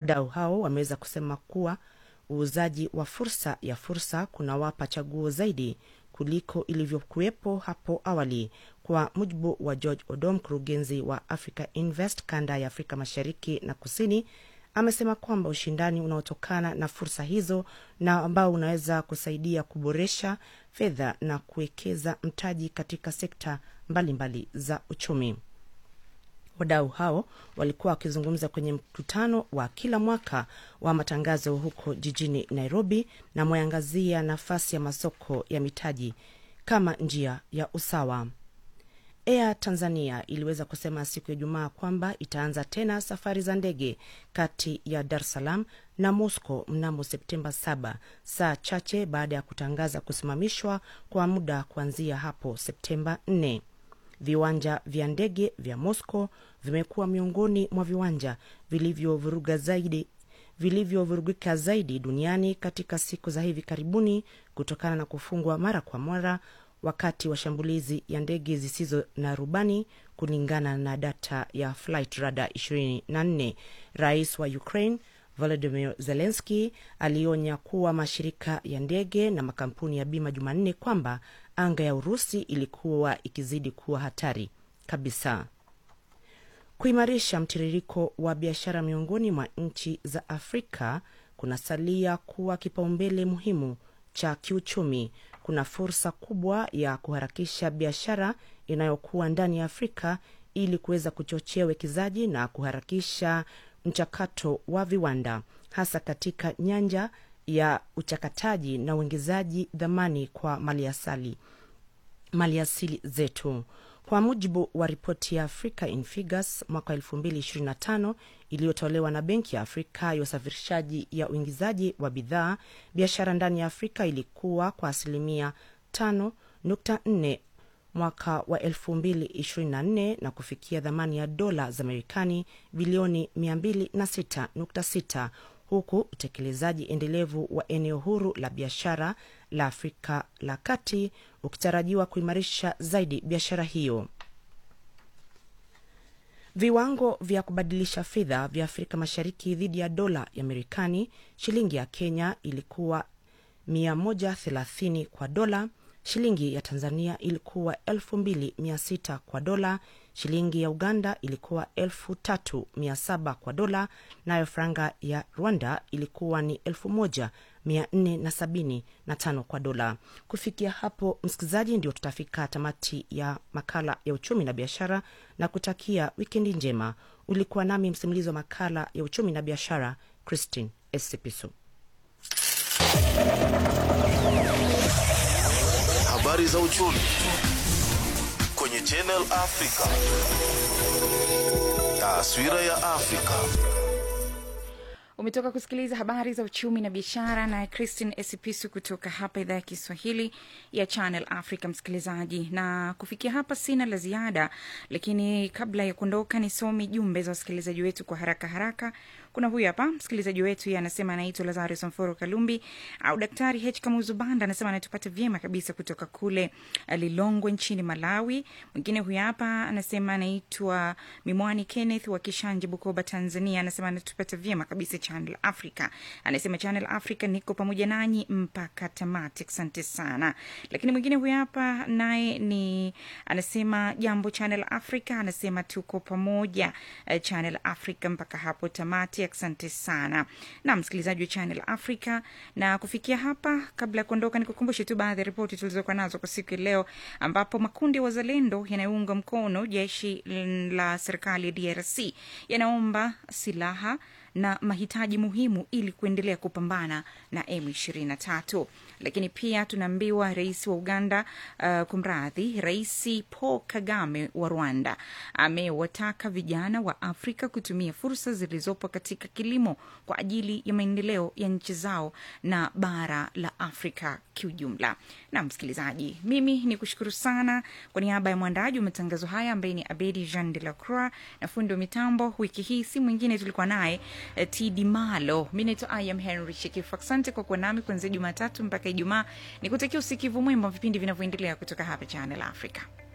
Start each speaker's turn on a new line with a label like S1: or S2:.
S1: Wadau hao wameweza kusema kuwa uuzaji wa fursa ya fursa kunawapa chaguo zaidi kuliko ilivyokuwepo hapo awali. Kwa mujibu wa George Odom, mkurugenzi wa Africa Invest kanda ya Afrika Mashariki na Kusini, amesema kwamba ushindani unaotokana na fursa hizo na ambao unaweza kusaidia kuboresha fedha na kuwekeza mtaji katika sekta mbalimbali mbali za uchumi. Wadau hao walikuwa wakizungumza kwenye mkutano wa kila mwaka wa matangazo huko jijini Nairobi, na mweangazia nafasi ya masoko ya mitaji kama njia ya usawa. Air Tanzania iliweza kusema siku ya Ijumaa kwamba itaanza tena safari za ndege kati ya Dar es Salaam na Moscow mnamo Septemba 7 saa chache baada ya kutangaza kusimamishwa kwa muda kuanzia hapo Septemba 4. Viwanja vya ndege vya Moscow vimekuwa miongoni mwa viwanja vilivyovuruga zaidi vilivyovurugika zaidi duniani katika siku za hivi karibuni kutokana na kufungwa mara kwa mara wakati wa shambulizi ya ndege zisizo na rubani, kulingana na data ya Flight Radar 24. Rais wa Ukraine Volodymyr Zelensky alionya kuwa mashirika ya ndege na makampuni ya bima Jumanne kwamba anga ya Urusi ilikuwa ikizidi kuwa hatari kabisa. Kuimarisha mtiririko wa biashara miongoni mwa nchi za Afrika kunasalia kuwa kipaumbele muhimu cha kiuchumi. Kuna fursa kubwa ya kuharakisha biashara inayokuwa ndani ya Afrika ili kuweza kuchochea uwekezaji na kuharakisha mchakato wa viwanda, hasa katika nyanja ya uchakataji na uongezaji dhamani kwa maliasili maliasili zetu. Kwa mujibu wa ripoti ya Africa in Figures mwaka 2025 iliyotolewa na Benki ya Afrika ya usafirishaji ya uingizaji wa bidhaa, biashara ndani ya Afrika ilikuwa kwa asilimia 5.4 mwaka wa 2024 na kufikia dhamani ya dola za Marekani bilioni 206.6 huku utekelezaji endelevu wa eneo huru la biashara la Afrika la Kati ukitarajiwa kuimarisha zaidi biashara hiyo. Viwango vya kubadilisha fedha vya Afrika Mashariki dhidi ya dola ya Marekani, shilingi ya Kenya ilikuwa 130 kwa dola, shilingi ya Tanzania ilikuwa 2600 kwa dola, shilingi ya Uganda ilikuwa 3700 kwa dola, nayo franga ya Rwanda ilikuwa ni 1475 kwa dola. Kufikia hapo, msikilizaji, ndio tutafika tamati ya makala ya uchumi na biashara na kutakia wikendi njema. Ulikuwa nami msimulizi wa makala ya uchumi na biashara Christine Esipiso.
S2: Habari za uchumi kwenye Channel Africa. Taswira ya Afrika.
S3: Umetoka kusikiliza habari za uchumi na biashara na Christine Esipisu kutoka hapa idhaa ya Kiswahili ya Channel Africa, msikilizaji. Na kufikia hapa sina la ziada, lakini kabla ya kuondoka, nisome jumbe za wasikilizaji wetu kwa haraka haraka. Kuna huyu hapa msikilizaji wetu, yeye anasema anaitwa Lazarus Mforo Kalumbi au Daktari H Kamuzu Banda, anasema anatupata vyema kabisa kutoka kule Lilongwe nchini Malawi. Mwingine huyu hapa anasema anaitwa Mimwani Kenneth wa Kishanje, Bukoba, Tanzania, anasema anatupata vyema kabisa Channel Africa. Anasema Channel Africa, niko pamoja nanyi mpaka tamati, asante sana. Lakini mwingine huyu hapa naye ni anasema jambo Channel Africa, anasema tuko pamoja eh, Channel Africa mpaka hapo tamati, asante sana na msikilizaji wa Channel Africa. Na kufikia hapa, kabla ya kuondoka, nikukumbushe tu baadhi ya ripoti tulizokuwa nazo kwa siku ya leo, ambapo makundi ya wazalendo yanayounga mkono jeshi la serikali ya DRC yanaomba silaha na mahitaji muhimu ili kuendelea kupambana na M23. Lakini pia tunaambiwa rais wa Uganda, uh, kumradhi, Rais Paul Kagame wa Rwanda amewataka vijana wa Afrika kutumia fursa zilizopo katika kilimo kwa ajili ya maendeleo ya nchi zao na bara la Afrika kiujumla. Na msikilizaji, mimi ni kushukuru sana kwa niaba ya mwandaji wa matangazo haya ambaye ni Abedi Jean de la Croix na fundi wa mitambo wiki hii si mwingine tulikuwa naye eh, Tidi Malo. Mi naitwa I am Henry Shekifu. Asante kwa kuwa nami kuanzia Jumatatu mpaka Ijumaa. Nikutakia usikivu mwema wa vipindi vinavyoendelea kutoka hapa Channel Africa.